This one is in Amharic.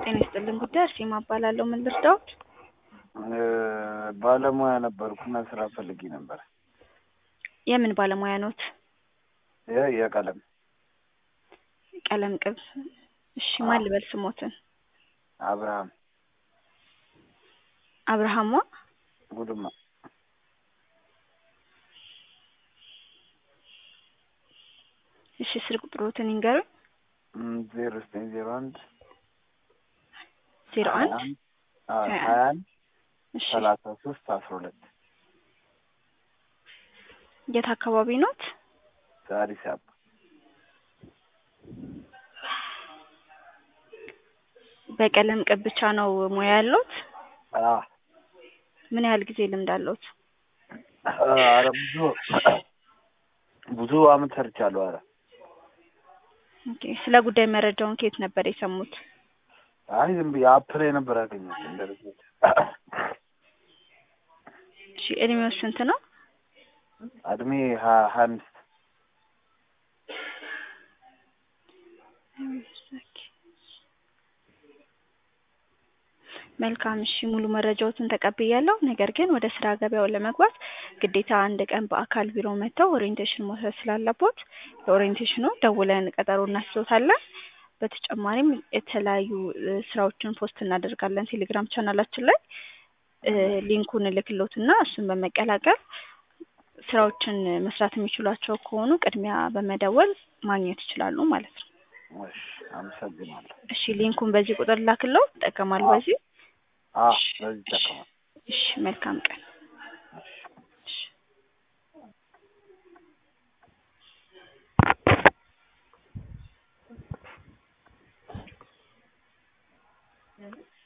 ጤና ይስጥልን ጉዳይ አርሴማ እባላለሁ። ምን ልርዳዎት? ባለሙያ ነበርኩና ስራ ፈልጌ ነበር። የምን ባለሙያ ኖት? የ- የቀለም ቀለም ቅብ። እሺ ማን ልበል ስሞትን? አብርሃም አብርሃሟ ጉድማ እሺ ስልክ ቁጥሮትን ይንገሩኝ። ዜሮ ዘጠኝ ዜሮ አንድ ዜሮ አንድ አዎ ሀያ ሀያ አንድ እሺ ሰላሳ ሶስት አስራ ሁለት የት አካባቢ ኖት? አዲስ አበባ በቀለም ቅብ ብቻ ነው ሙያ ያለዎት? አዎ ምን ያህል ጊዜ ልምድ አለዎት? ኧረ ብዙ ብዙ አመት ሰርቻለሁ። ኧረ ኦኬ ስለ ጉዳይ መረጃውን ከየት ነበር የሰሙት? አይ ዝም ብዬ አፕ ላይ ነበር ያገኘሁት እንደ ልጆች እሺ እድሜው ስንት ነው? እድሜ ሀያ ሀያ አምስት መልካም እሺ ሙሉ መረጃዎትን ተቀብያለሁ። ነገር ግን ወደ ስራ ገበያው ለመግባት ግዴታ አንድ ቀን በአካል ቢሮ መጥተው ኦሪየንቴሽን መውሰድ ስላለቦት ለኦሪየንቴሽኑ ደውለን ቀጠሮ እናስይዞታለን። በተጨማሪም የተለያዩ እ ስራዎችን ፖስት እናደርጋለን ቴሌግራም ቻናላችን ላይ እ ሊንኩን እልክልዎትና እሱን በመቀላቀል ስራዎችን መስራት የሚችሏቸው ከሆኑ ቅድሚያ በመደወል ማግኘት ይችላሉ ማለት ነው። እሺ አመሰግናለሁ። እሺ ሊንኩን በዚህ ቁጥር ላክለው ይጠቀማሉ በዚህ አዎ በዚህ ይጠቀማል። እሺ መልካም ቀን እሺ